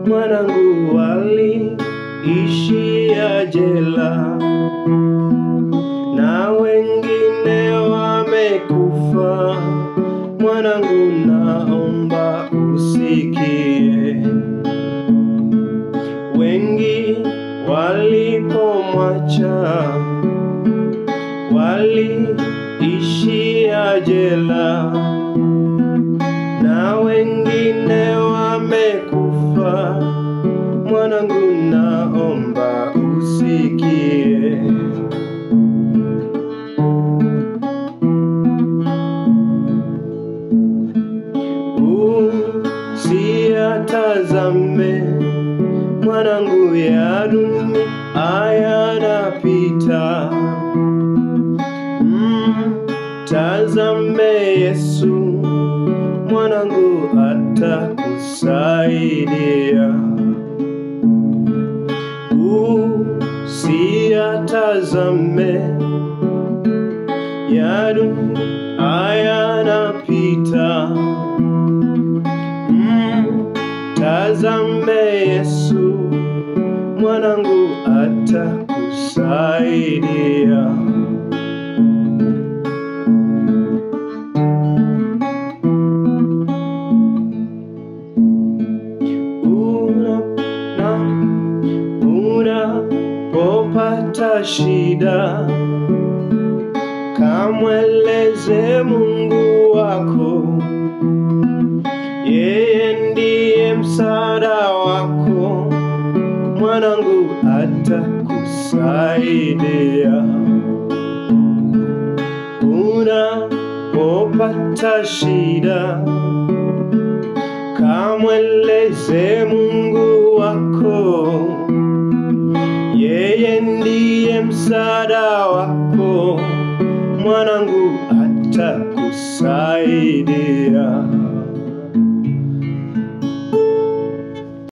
mwanangu waliishia jela na wengine wamekufa. Mwanangu, naomba usikie, wengi walipomwacha waliishia jela na wengine wamekufa. Mwanangu, naomba usikie. Usiyatazame mwanangu, ya dunia yanapita. Mtazame Yesu mwanangu, atakusaidia. Usiyatazame ya dunia yanapita. Mtazame Yesu mwanangu, atakusaidia. Una na unapopata shida, kamweleze Mungu wako, yeye ndiye msaada wako. Mwanangu, atakusaidia. Unapopata shida, kamweleze Mungu wako, yeye ndiye msaada wako. Mwanangu, atakusaidia.